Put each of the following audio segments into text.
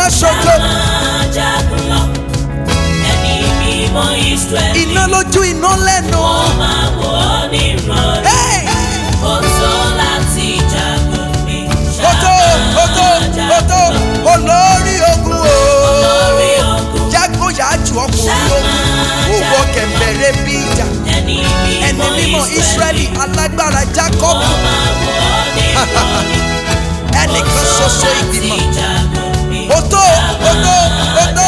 mọ̀nàmọ́ná ṣojo máa jagun lọ. Ẹni mímọ́ Ísírẹ́lì. iná lójú iná lẹ́nu. Wọ́n máa wọ̀ ọ́ ní ìrọ̀lẹ́. Hey! Ó tó láti jagun ní. Oto oto oto olórí ogun o. Olórí ogun. Jágbóyàjú ọkùnrin ogun. Òwò kẹ̀mbẹ̀rẹ̀ bí ìjà. Ẹni Ẹni mímọ́ mímọ́ Ísírẹ́lì alágbára Jákọ́bù. Wọ́n máa wọ̀ ọ́ ní ìrọ̀lẹ́. Ẹnìkan ṣoṣo ìgbìmọ̀. jagun ní. Oto oto oto.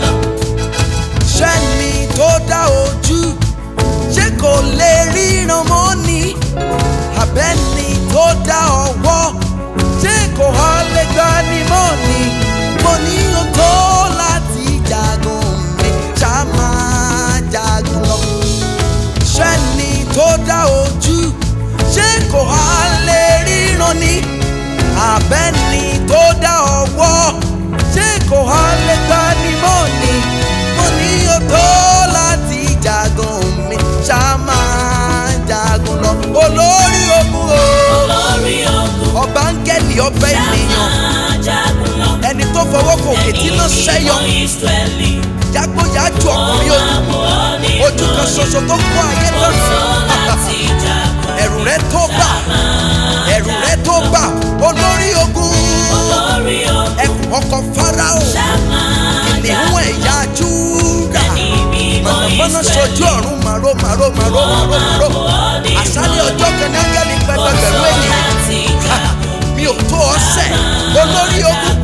Ṣẹ́ni tó dá ojú. Ṣé kò lè ríran mọ́ ni? Àbẹ́ni tó dá ọwọ́. Ṣé kò há lè gbá ni mọ́ ni? Mo ní o tó láti jagun mi. Ṣá máa jagun lọ. Ṣẹ́ni tó dá ojú. Ṣé kò há lè ríran ni? Àbẹ́ni tó dá ọwọ́. Ṣé kò há lè gbá ni mọ́ ni? Mo ní o tó láti jagun mi. Ṣá máa jagun lọ. Olórí ogun o. Olórí ogun. Ọba áńgẹ́lì ọba ènìyàn. Máa jagun lọ. Ẹni tó fọwọ́ kò kìtì náà ṣẹ́yọ. Ẹni mímọ́ Ísírẹ́lì. Jágbóyàjú ọkùnrin Wọ́n ogun. máa wọ̀ ọ́ ní Ojú kan ìrọ̀lẹ́. ṣoṣo tó kọ́ ayé Ó tán. tó láti jagun. Ẹ̀rù rẹ tó bà. Ẹ̀rù rẹ tó bà. Olórí ogun. Olórí ogun. Ẹkùn ọkọ̀ Fáráò. Máa Kìnìún ẹ̀yà Júdà. Ẹni mímọ́ Mọ̀nàmọ́ná Ísírẹ́lì. sojú ọ̀run màró màró màró màró màró. Àṣálẹ̀ ọjọ́ kan ní áńgẹ́lì pẹ̀lẹ́pẹ̀lú ènìyàn. Mi ò tó ọ̀sẹ̀. Olórí ogun.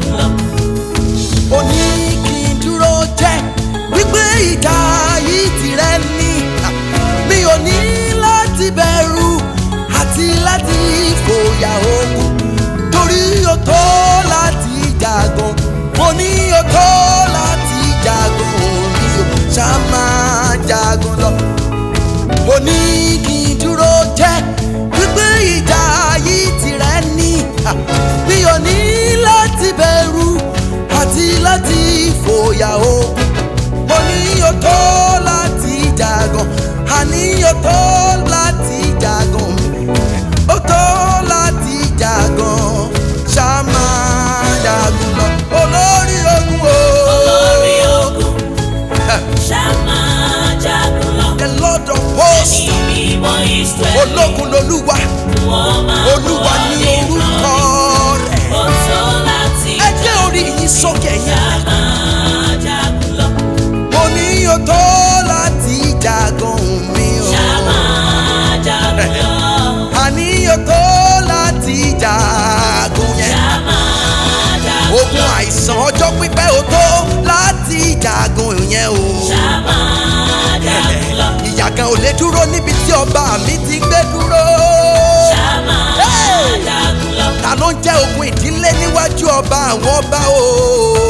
Ó ní kí n dúró jẹ́ wípé ìjà yìí tìrẹ ní. Mi ò ní láti bẹ̀rù àti láti fòyà ogun. Torí o tó láti jagun. Mo ní o tó láti jagun. Mi ò ṣá máa jagun lọ. Ó ní kí n dúró jẹ́ wípé ìjà yìí tìrẹ ní. Mi ò ní láti bẹ̀rù àti láti fòyà o. Mo ní o tó láti jagun. Àní o tó láti jagun. O tó láti jagun. Ṣá máa jagun lọ. Olórí ogun o. Olórí ogun. Ṣá máa jagun lọ. The Lord of hosts. Ẹni mímọ́ Ísírẹ́lì. Ológun lolúwa. Wọ́n máa wọ̀ Olúwa ọ́ ní ní orúkọ ìrọ̀lẹ́. rẹ̀. Ó tó láti Ẹ gbé orí yín sókè Ṣá yẹn. máa jagun lọ. Mo ní o tó láti jagun mi o. Ṣá máa jagun lọ. Àní o tó láti jagun yẹn. Ṣá máa jagun lọ. Ogun àìsàn ọjọ́ pípẹ́ o tó láti jagun yẹn o. Ṣá máa jagun lọ. Ìyà kan ò lè dúró níbi tí ọba mi ti gbé dúró. Ṣá máa jagun lọ. Ta ló ń jẹ́ ogun ìdílé níwájú ọba àwọn ọba o?